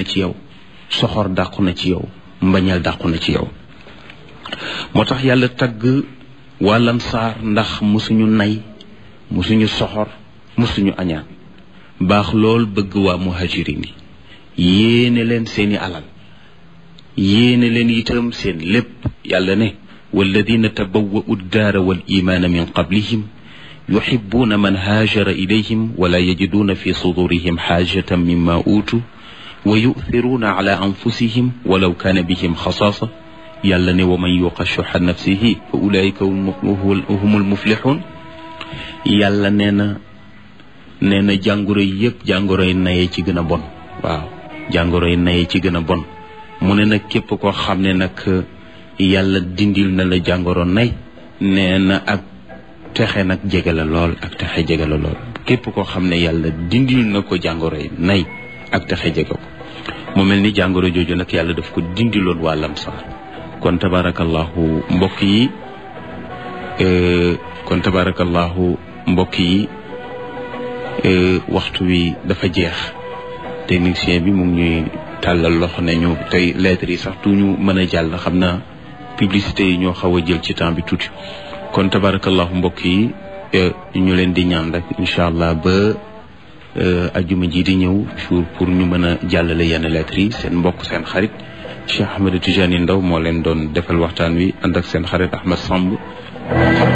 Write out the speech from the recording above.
ci yow soxor dàqu na ci yow mbañal dàqu na ci yow moo tax yàlla tagg waa lansaar ndax musuñu nay musuñu soxor musuñu añaan baax lool bëgg waa muhajirin yi yéene leen seeni alal yéene leen itam seen lépp yàlla ne walladina tabawwa'u ddaara wal imaana min qablihim yuxibuuna man haajara ilayhim wala yajiduuna fi sudurihim xaajatan mimma uutu wa yu'thiruuna ala anfusihim walaw kaana bihim xasaasa yàlla ne wa man yuqa shuxa nafsihi fa ulaika humul muflixuun yàlla nee na nee na jàngoro yi yëpp jàngoro yi naye ci gën a bon waaw jàngoro yi naye ci gën a bon mu ne nag képp koo xam ne nag yàlla dindil na la jàngoro nay nee na ak texe nag jege la lool ak texe jege la lool képp koo xam ne yàlla dindil na ko jàngoro yi nay ak texe jege ko mu mel ni jàngoro jooju nag yàlla daf ko dindiloon waa lamsaar kon tabarakallahu mbokk yi kon tabarakallahu mbokk yi waxtu wi dafa jeex technicien bi mu ngi ñuy tàllal loxo ne ñu tey lettres yi sax du ñu mën a jàll xam naa publicité yi ñoo xaw a jël ci temps bi tuuti kon tabarakallahu mbokk yi ñu leen di ñaan rek incha allah ba ajuma ji di ñëw jour pour ñu mën a jàllale yenn lettres yi seen mbokk seen xarit Cheikh Ahmed Tidiane Ndaw moo leen doon defal waxtaan wi ànd ak seen xarit Ahmed Samb